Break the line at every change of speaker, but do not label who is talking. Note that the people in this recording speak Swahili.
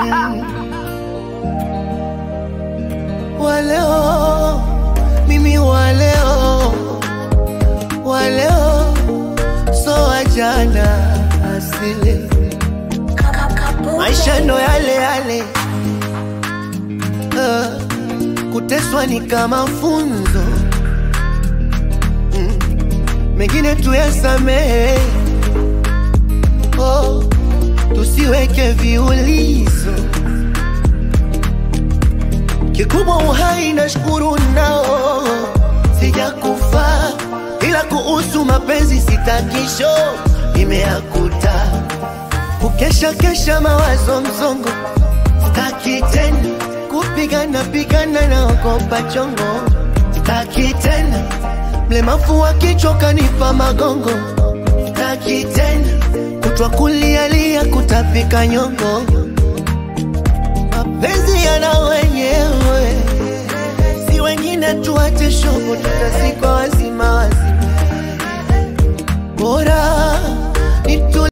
Mm. Waleo mimi waleo waleo so wajana asili maisha ndo yale yale uh, kuteswa ni kama funzo mm. mengine tuyasamehe oh, tusiweke viulizo kikubwa uhai na shukuru nao sijakufa ila kuhusu mapenzi sitakisho imeakuta kukesha kesha mawazo mzongo staki tena kupigana pigana na ogopa chongo staki tena mlemafu wa kichwa kanipa magongo staki tena kutwa kulialia kutapika nyongo mapenzi yana wenyewe si wengine tuache shobo tutazika